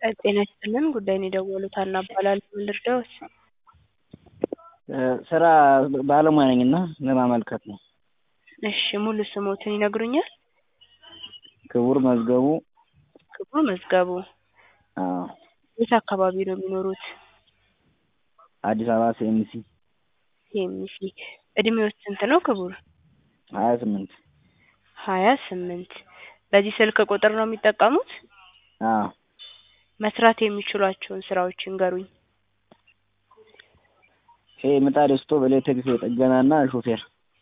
ጤና ይስጥልን ጉዳይን የደወሉት ሀና እባላለሁ ምን ልርዳዎት? ስራ ባለሙያ ነኝ እና ለማመልከት ነው። እሺ ሙሉ ስሞትን ይነግሩኛል? ክቡር መዝገቡ ክቡር መዝገቡ አዎ የት አካባቢ ነው የሚኖሩት? አዲስ አበባ ሲኤምሲ ሲኤምሲ እድሜዎት ስንት ነው ክቡር? ሀያ ስምንት ሀያ ስምንት በዚህ ስልክ ቁጥር ነው የሚጠቀሙት? አዎ መስራት የሚችሏቸውን ስራዎች ይንገሩኝ? ይሄ ምጣድ ስቶቭ ኤሌክትሪክ ጥገና እና ሹፌር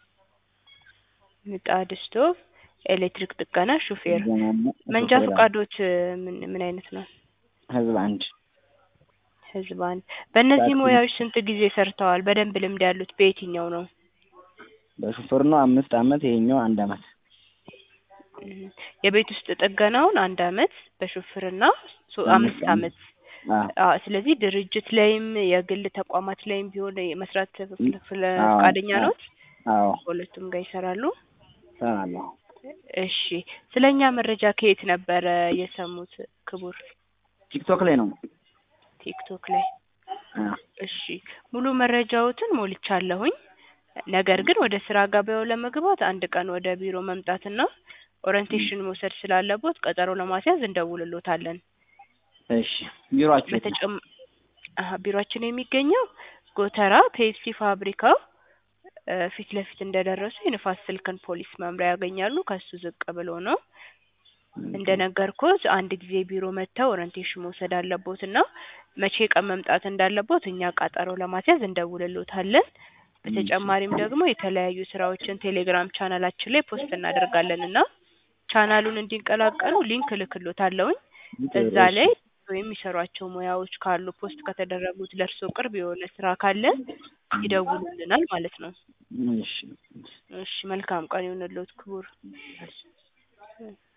ምጣድ ስቶቭ ኤሌክትሪክ ጥገና ሹፌር ጥገናና መንጃ ሹፌር፣ አዎ። ፈቃዶት ምን ምን አይነት ነው? ህዝብ አንድ ህዝብ አንድ በእነዚህ ታክሲ። ሙያዎች ስንት ጊዜ ሰርተዋል? በደንብ ልምድ ያሉት በየትኛው ነው? በሹፌርና አምስት አመት ይሄኛው አንድ አመት እም፣ የቤት ውስጥ ጥገናውን አንድ አመት በሹፍርና ሶ- አምስት አመት አዎ አዎ ስለዚህ ድርጅት ላይም የግል ተቋማት ላይም ቢሆን መስራት ፍለ- ፍለ- አዎ፣ ፈቃደኛ አዎ። ነዎት? አዎ በሁለቱም ጋር ይሰራሉ? እሰራለሁ። እሺ ስለኛ መረጃ ከየት ነበረ የሰሙት ክቡር? ቲክቶክ ላይ ነው። ቲክቶክ ላይ አዎ እሺ ሙሉ መረጃዎትን ሞልቻለሁኝ። ነገር ግን ወደ ስራ ገበያው ለመግባት አንድ ቀን ወደ ቢሮ መምጣትና ኦሪንቴሽን መውሰድ ስላለቦት ቀጠሮ ለማስያዝ እንደውልሎታለን። እሺ ቢሮአችሁ የት ነው? በተጨም አሀ ቢሮአችን የሚገኘው ጎተራ ፔፕሲ ፋብሪካው እ ፊት ለፊት እንደደረሱ የንፋስ ስልክን ፖሊስ መምሪያ ያገኛሉ። ከሱ ዝቅ ብሎ ነው። እንደነገርኩት አንድ ጊዜ ቢሮ መጥተው ኦሪንቴሽን መውሰድ አለቦት እና መቼ ቀን መምጣት እንዳለቦት እኛ ቀጠሮ ለማስያዝ እንደውልሎታለን። በተጨማሪም ደግሞ የተለያዩ ስራዎችን ቴሌግራም ቻናላችን ላይ ፖስት እናደርጋለን እና ቻናሉን እንዲቀላቀሉ ሊንክ እልክሎታለሁኝ። እዛ ላይ የሚሰሯቸው ሙያዎች ካሉ ፖስት ከተደረጉት ለእርስዎ ቅርብ የሆነ ስራ ካለ ይደውሉልናል ማለት ነው። እሺ እሺ መልካም ቀን ይሁንልዎት ክቡር።